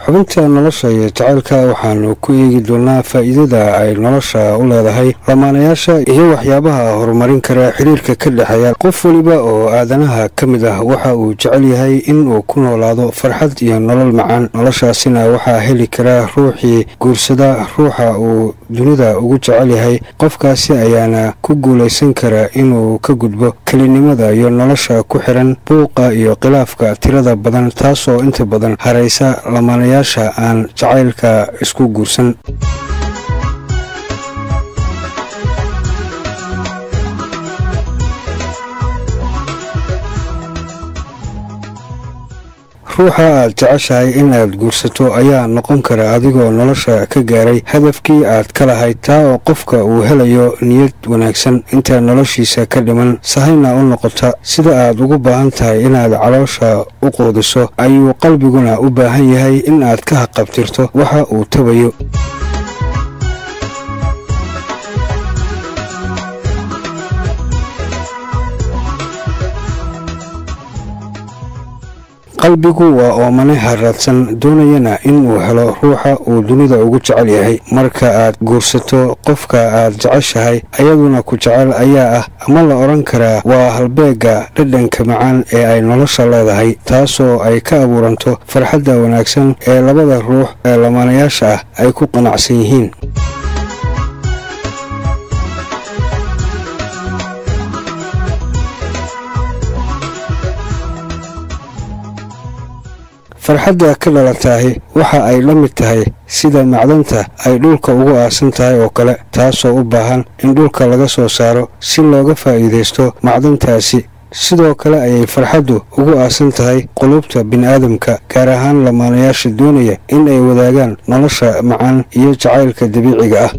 xubinta nolosha iyo jacaylka waxaanu ku eegi doonaa faa'iidada ay nolosha u leedahay lamaanayaasha iyo waxyaabaha horumarin kara xiriirka ka dhexeeya qof weliba oo aadanaha ka mid ah waxa uu jecel yahay in uu ku noolaado farxad iyo nolol macaan noloshaasina waxaa heli kara ruuxii guursada ruuxa uu dunida ugu jecel yahay qofkaasi ayaana ku guulaysan kara inuu ka gudbo kelinimada iyo nolosha ku xiran buuqa iyo khilaafka tirada badan taasoo inta badan haraysa lamaanayaasha aan jacaylka isku guursan ruuxa aad jeceshahay inaad guursato ayaa noqon kara adigoo nolosha ka gaaray hadafkii aad ka lahayd taa oo qofka uu helayo niyad wanaagsan inta noloshiisa ka dhiman sahayna u noqota sida aad ugu baahan tahay inaad caloosha u quudiso ayuu qalbiguna u baahan yahay in aad ka haqabtirto waxa uu tabayo qalbigu waa oomane haraadsan doonayana inuu helo ruuxa uu dunida ugu jecel yahay marka aad guursato qofka aad jeceshahay ayaduna ku jecel ayaa ah ama la odhan karaa waa halbeega dhadhanka macaan ee ay nolosha leedahay taasoo ay ka abuuranto farxadda wanaagsan ee labada ruux ee lamaanayaasha ah ay ku qanacsan yihiin farxadda ka dhalataahi waxa ay la mid tahay sida macdanta ay dhulka ugu aasan tahay oo kale taasoo u baahan in dhulka laga soo saaro si looga faa'iidaysto macdantaasi sidoo kale ayay farxaddu ugu aasan tahay qulubta bini'aadamka gaar ahaan lamaanayaasha doonaya in ay wadaagaan nolosha macaan iyo jacaylka dabiiciga ah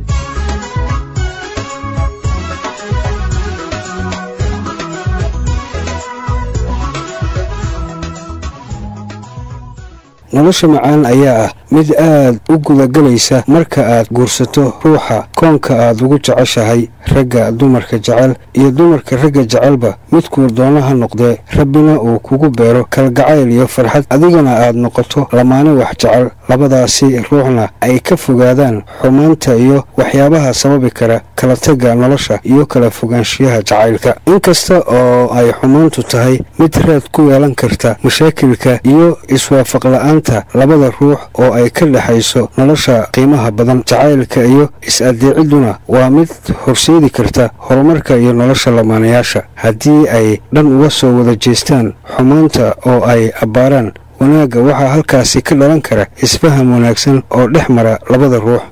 nolosha macaan ayaa ah mid aad u gudagelaysa marka aad guursato ruuxa koonka aad ugu jeceshahay ragga dumarka jecel iyo dumarka ragga jecelba midkuu doono ha noqdee rabbina uu kugu beero kalgacayl iyo farxad adigana aad noqoto lamaane wax jecel labadaasi ruuxna ay ka fogaadaan xumaanta iyo waxyaabaha sababi kara kala tagga nolosha iyo kala fogaanshiyaha jacaylka inkasta oo ay xumaantu tahay mid raad ku yeelan karta mashaakilka iyo iswaafaqla'aanta labada ruux oo ay ka dhexayso nolosha qiimaha badan jacaylka iyo is-addeecidduna waa mid horseedi karta horumarka iyo nolosha lamaanayaasha haddii ay dhan uga soo wada jeestaan xumaanta oo ay abbaaraan wanaagga waxaa halkaasi ka dhalan kara isfaham wanaagsan oo dhex mara labada ruux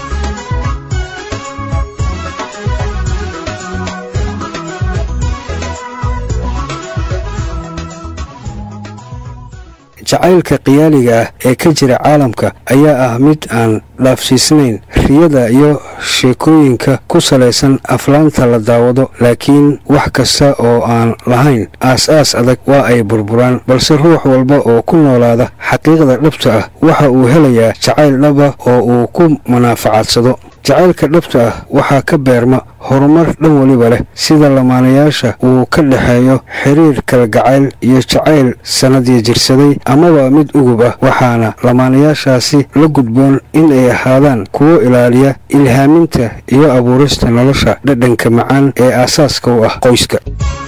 jacaylka qiyaaliga ah ee ka jira caalamka ayaa ah mid aan dhaafsiisnayn riyada iyo sheekooyinka ku salaysan aflaanta la daawado laakiin wax kasta oo aan lahayn aas-aas adag waa ay burburaan balse ruux walba oo ku noolaada xaqiiqda dhabta ah waxa uu helayaa jacayl dhaba oo uu ku manaafacadsado jacaylka dhabta ah waxaa ka beerma horumar dhan weliba leh sida lamaanayaasha uu ka dhexeeyo xiriir kalgacayl iyo jacayl sannadii jirsaday amaba mid ugub ah waxaana lamaanayaashaasi la gudboon in ay ahaadaan kuwo ilaaliya ilhaaminta iyo abuurista nolosha dhadhanka macaan ee aasaaska u ah qoyska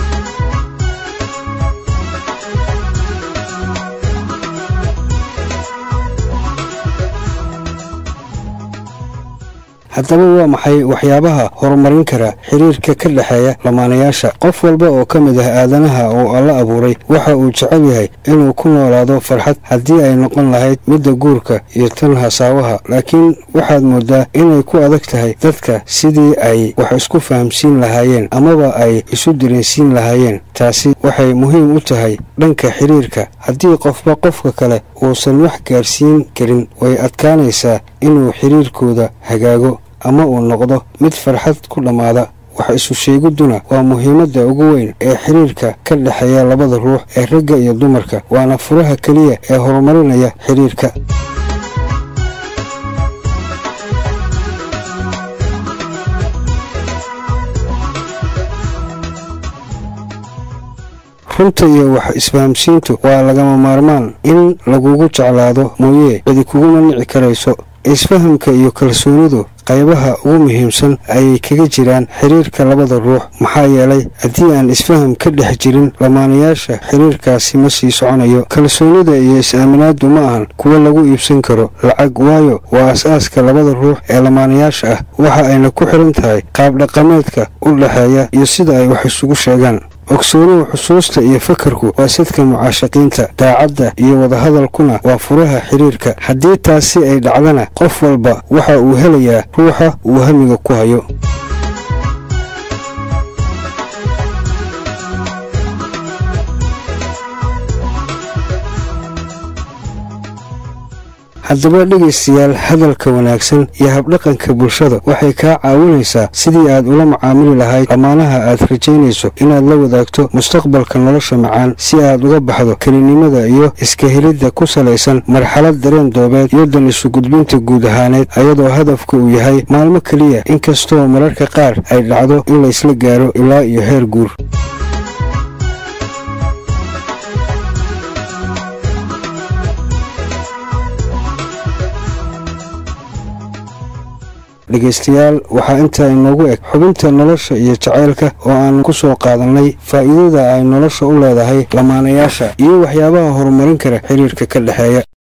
haddaba waa maxay waxyaabaha horumarin kara xiriirka ka dhexeeya lamaanayaasha qof walba oo ka mid ah aadanaha oo alla abuuray waxa uu jecel yahay inuu ku noolaado farxad haddii ay noqon lahayd midda guurka iyo tan hasaawaha laakiin waxaad moodaa inay ku adag tahay dadka sidii ay wax isku fahamsiin lahaayeen amaba ay isu dareensiin lahaayeen taasi waxay muhiim u tahay dhanka xiriirka haddii qofba qofka kale uusan wax gaarsiin karin way adkaanaysaa inuu xiriirkooda hagaago ama uu noqdo mid farxad ku dhammaada wax isu sheegidduna waa muhiimadda ugu weyn ee xiriirka ka dhexeeya labada ruux ee ragga iyo dumarka waana furaha keliya ee horumarinaya xiriirka runta iyo wax isfahamsiintu waa lagama maarmaan in lagugu jeclaado mooye cidi kuguma nici karayso isfahamka iyo kalsoonidu qaybaha ugu muhiimsan ayay kaga jiraan xiriirka labada ruux maxaa yeelay haddii aan isfaham ka dhex jirin lamaanayaasha xiriirkaasi ma sii soconayo kalsoonida iyo is-aaminaaddu ma ahan kuwo lagu iibsan karo lacag waayo waa as-aaska labada ruux ee lamaanayaasha ah waxa ayna ku xiran tahay qaabdhaqameedka u dhexeeya iyo sida ay wax isugu sheegaan ogsoonuhu xusuusta iyo fakarku waa sadka mucaashaqiinta daacadda iyo wadahadalkuna waa furaha xiriirka haddii taasi ay dhacdana qof walba waxa uu helayaa ruuxa uu hamiga ku hayo haddaba dhegaystayaal hadalka wanaagsan iyo habdhaqanka bulshada waxay kaa caawinaysaa sidii aad ula macaamili lahayd lamaanaha aad rajaynayso inaad la wadaagto mustaqbalka nolosha macaan si aad uga baxdo kelinimada iyo iska helidda ku salaysan marxalad dareen doobeed iyo dan isu gudbinta guud ahaaneed ayadoo hadafka uu yahay maalmo keliya inkastoo mararka qaar ay dhacdo in laysla gaaro ilaa iyo heer guur dhegaystayaal waxaa intaa inoogu eg xubinta nolosha iyo jacaylka oo aan ku soo qaadannay faa'iidada ay nolosha u leedahay lamaanayaasha iyo waxyaabaha horumarin kara xiriirka ka dhexeeya